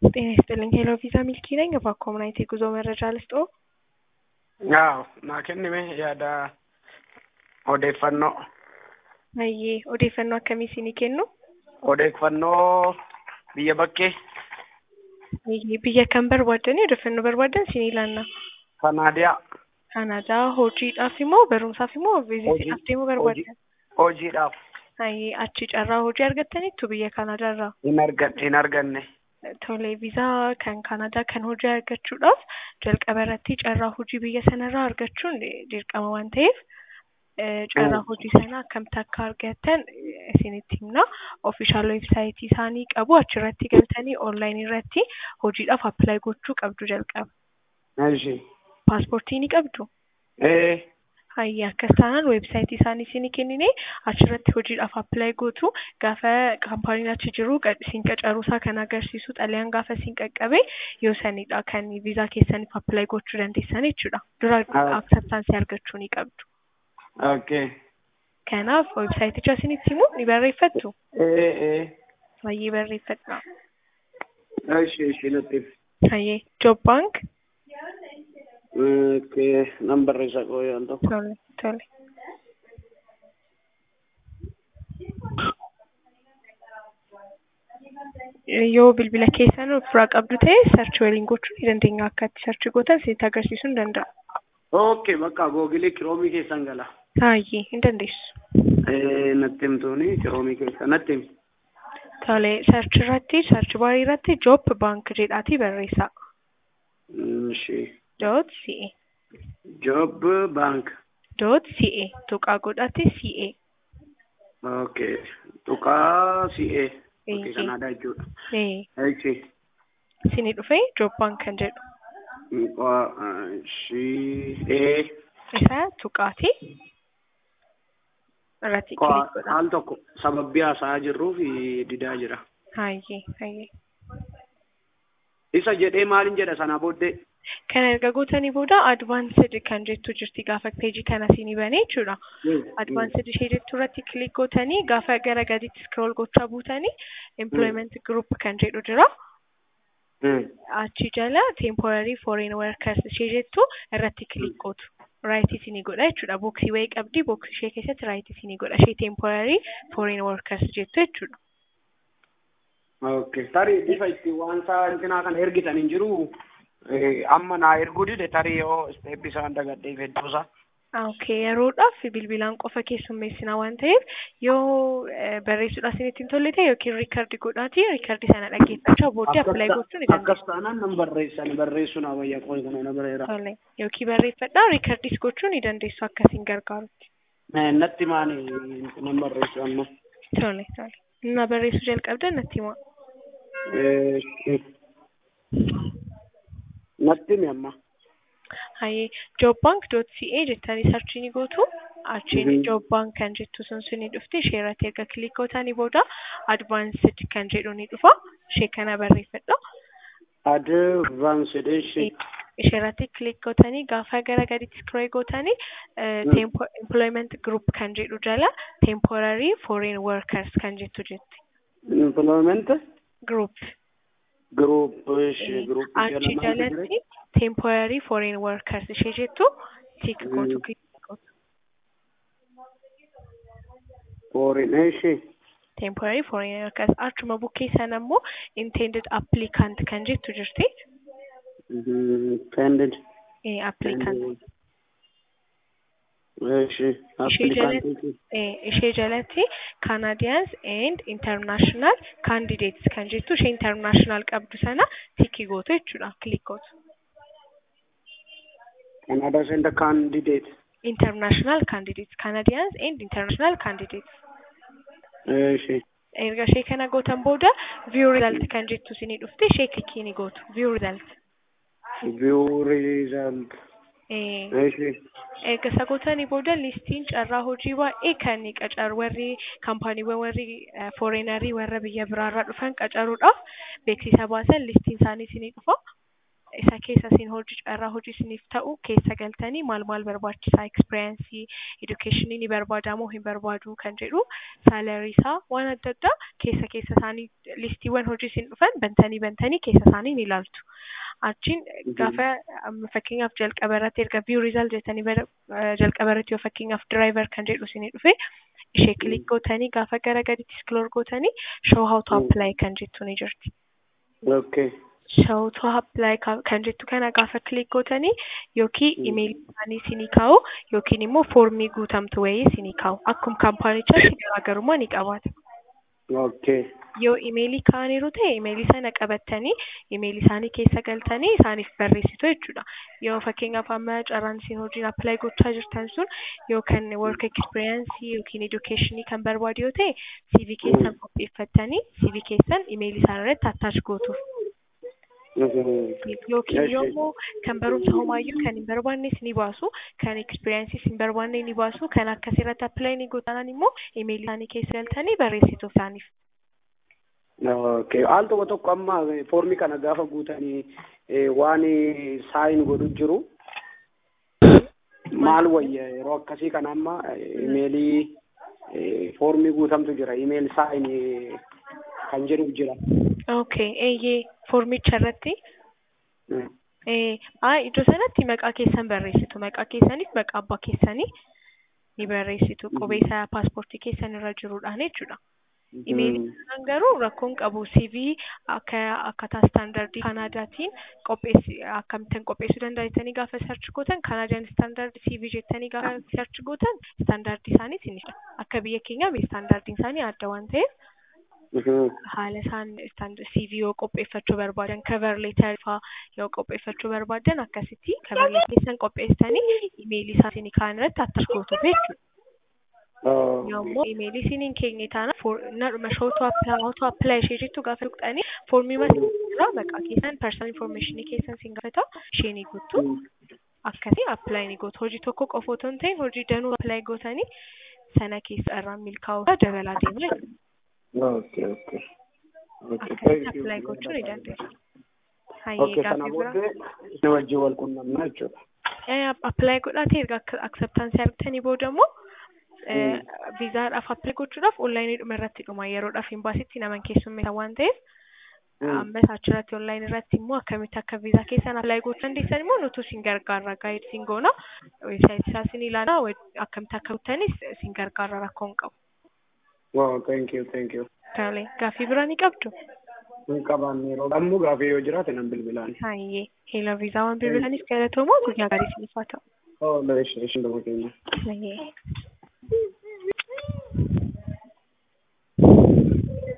ጤና ይስጥልኝ ሄሎ ቪዛ ሚልኪ ነኝ። እባክዎ ምን አይነት የጉዞ መረጃ ልስጥዎ? Yaa naa kennime yaada odeeffannoo Hayyee odeeffannoo akkamii isinii kennu? odeeffannoo biyya bakkee Hayyee biyya kam barbaaddanii odeeffannoo barbaaddan isinii laanna. Kanaadiyaa Kanaadaa hojiidhaaf immoo barumsaaf immoo viizitiidhaaf deemuu barbaaddan? hojiidhaaf Hayyee achi carraa hojii argattaniittu biyya Kanaadaarraa? hin argan hin arganne Tole viizaa kan Kanaadaa kan hojii argachuudhaaf jalqaba irratti carraa hojii biyya sanarraa argachuun dirqama waan ta'eef eh, carraa Mm. hojii sana akkamitti akka argattan eh, isinitti himna. Ofishaal weebsaayitii isaanii qabu achirratti galtanii onlaayinii irratti hojiidhaaf appilaayi gochuu qabdu jalqaba. Ishi. Paaspoortii ni qabdu? ee Hayyee akkas taanaan weebsaayitii isaanii isinii kennine achirratti hojiidhaaf appilaayi gootu gaafa kaampaaniin achi jiru qa- isin qacaruusaa kan agarsiisu xalayaan gaafa isin qaqqabe yoo sanidha kan viizaa keessaniif appilaayi gochuu dandeessan jechuudha. Dura Ah. akseptaansii argachuu ni qabdu. okay Kanaaf weebsaayiticha isinitti himu ni barreeffattu? ee ee Hayyee barreeffadha. ishi ishi nutti Hayyee Job Bank okay nan barreessa qoo yaal tokko tole tole. Yoo bilbila keessan ofirraa qabdu ta'e sarchi waliin gochuu ni dandeenya akka itti sarchi gootan isinitti agarsiisuu ni danda'a. okay bakka googilii kiroomii keessan gala Hayyee hin dandeessu. ee natti himtuuni kiroomii keessa natti himi Tole sarchi irratti sarchi baarii irratti Job Bank jedhaatii barreessaa. ishi Dot CA job bank dot CA tuqaa godhate CA. okay tuqaa si'ee Ee, okay kanaadhaa jechuudha ee ishi isinii dhufee Job Bank kan jedhu. Ishii ee Isa tuqaati. Irratti kilik godha. haal tokko sababii haasa'aa jirruuf didaa jira. Hayyee hayyee. Isa jedhee maalin jedha sanaa booddee Kan erga gootanii booda advaansed kan jettu jirti gaafa peejii kana isinii banee jechuudha. Advaansed ishee jettu irratti kilik gootanii gaafa gara gadiitti scroll gochaa buutanii employment group kan jedhu jira. Achi jala temporary foreign workers ishee jettu irratti kilik gootu. Right isinii godha jechuudha. Booksii wayii qabdi booksii ishee keessatti right isinii godha. Ishee temporary foreign workers jettu jechuudha. Okay. Tarii bifa itti waan isaa intinaa kana ergitan hin jiru amma naa erguu dide tarii yoo isteeppi isaan dagadhee fedduusa. Okay, yeroodhaaf bilbilaan qofa keessummeessina waan ta'eef yoo eh, barreessuudhaaf isinitti hin tolle ta'e yookiin riikardi godhaati riikardi sana dhaggeeffachaa booddee appilaayi gochuu ni Akkas dandeessu. taanaan nan barreessan barreessuun abayyaa qooyi kana na bareera. Tole yookiin barreeffadhaa riikardis gochuu ni dandeessu akkasiin gargaarutti. Natti maani nan barreessu amma. Tole tole. Na barreessuu jalqabdan natti himaa. Natti himi amma. Hayyee jobbank.ca jettanii sarchii ni gootu. Achiin Mhm. jobbank kan jettu sun suni dhufti ishee irratti erga kilik gootanii booda advaansed kan jedhu ni dhufa. Ishee kana barreeffadha. Advanced ishee. ishee irratti kilik gootanii gaafa gara gadiitti scroll gootanii eh, Mm. tempo- employment group kan jedhu jala temporary foreign workers kan jettu jetti. Employment Group. group ishee group Achi jalatti temporary foreign workers ishee jettu tik gootu Mm. click gootu. foreign ishee. Temporary foreign workers achuma bukkee sana immoo intended applicant kan jettu jirti. Intended. Eh, applicant. Ishee. Ishee jalatti eh, ishee jalatti Canadians and international candidates kan jettu ishee international qabdu sana tikii gootu jechuudha click gootu. Canada send a candidate. International candidates Canadians and international candidates. Ishee. Erga ishee kana gootan booda view result kan jettu isinii dhufte ishee klikii ni gootu view result. View result. Eh, Ishee. erga isa gootanii booda listiin carraa hojii baay'ee kan qacaru warri kaampaaniiwwan warri foreenarii warra biyya biraarraa dhufan qacaruudhaaf beeksisa baasan listiin isaanii isinii dhufa. isa keessa isin hojii carraa hojii isiniif ta'u keessa galtanii maal maal barbaachisaa ekspiriyaansii edukeeshinii ni barbaadaa moo hin barbaadu kan jedhu saalarii isaa waan adda addaa keessa keessa isaanii listiiwwan hojii isin dhufan bantanii bantanii keessa isaanii ni ilaaltu. Achiin gaafa fakkeenyaaf jalqaba irratti erga view result jettanii jalqaba irratti yoo fakkeenyaaf driver kan jedhu isinii dhufe ishee kilik gootanii gaafa gara gaditti scroll gootanii show how to apply kan jettu ni jirti. Okay. show to apply kan jettu kana gaafa kilik gootanii yookiin imeelii isaanii isinii kaa'u yookiin immoo foormii guutamtu wayii isinii kaa'u akkuma kaampaanichaatti garaagarummaa ni qabaata. Okay. Yoo imeelii kaa'aniiru ta'e imeelii sana qabattanii imeelii isaanii keessa galtanii isaaniif barreessitu jechuudha. Yoo fakkeenyaaf amma carraan isin hojiin apply gochaa jirtan sun yookaan work experience yookiin educationii kan barbaadu yoo ta'e CV keessan qopheeffattanii CV keessan imeelii isaan irratti attach gootuuf. yookiin yommuu kan barumsa homaayyuu kan hin barbaannes ni baasu kan ekspiriyaansiis hin barbaanne ni baasu kan akkasirratti appilaayi ni gootanan immoo imeelii isaanii keessa galtanii barreessitu isaaniif. Okay. Al tokko tokko amma foormii kana gaafa guutanii waan saayin godhu jiru maal wayya yeroo akkasii kana amma imeelii foormii guutamtu jira imeel saayin kan jedhu jira. Okay, eeyyee foormicha irratti iddoo sanatti maqaa keessan barreessitu. Maqaa keessaniif maqaa abbaa keessanii ni barreessitu. Qubeessaa paaspoortii keessan irra jiruudhaan jechuudha. Imeelii kanaan garuu rakkoon qabu CV akka akkaataa istaandardii Kanaadaatiin qopheessi akkamittiin qopheessuu dandeessanii gaafa sarchi gootan Kanaadiyaan istaandardii CV jettanii gaafa sarchi gootan istaandardii isaanii isinidha. Akka biyya keenyaa istaandardiin isaanii adda waan ta'eef haala isaan CV yoo qopheeffachuu barbaadan cover letter faa yoo qopheeffachuu barbaadan akkasitti cover letter keessan qopheessanii imeelii isaanii kaan irratti attach gootu jechuudha. Yommuu imeelii isiniin keenye taana nadhuma shootu appilaa appilaa ishee jettu gaafa tuqxanii foormii irraa maqaa keessan personal information keessan sin gaafata ishee ni guuttu. Akkasii appilaayi ni gootu. Hojii tokko qofa otoo hin ta'in hojii danuu appilaayi gootanii sana keessa irraan milkaa'uu dabalaa deemu jechuudha. Okay, okay. Akkasitti appilaayi gochuu ni dandeessu. Okay, sana booddee isin wajjin wal quunnamna jechuudha. Appilaayi godhaatee erga akseptaansii argatanii booda immoo viizaadhaaf appilaayi gochuudhaaf onlaayiniidhuma irratti dhuma yeroodhaaf imbaasitti naman keessummeessan waan ta'eef ammas achirratti onlaayinii irratti immoo akkamitti akka viizaa keessan appilaayi gochuu dandeessan immoo nutu isin gargaarra gaayid isin goona weebsaayitii isaa isin ilaala akkamitti akka guuttanis isin gargaarra rakkoo hin qabu. Wow, thank you, thank you. Tole, gaaffii biraa ni qabdu? Hin qabaanne yeroo ammoo gaaffii yoo jiraate nan bilbilaan. Hayyee, heela viizaa waan bilbilaniif galatoomoo guyyaa gaarii isiniif haa ta'u. Oh, ishin dhuma keenya. Hayyee.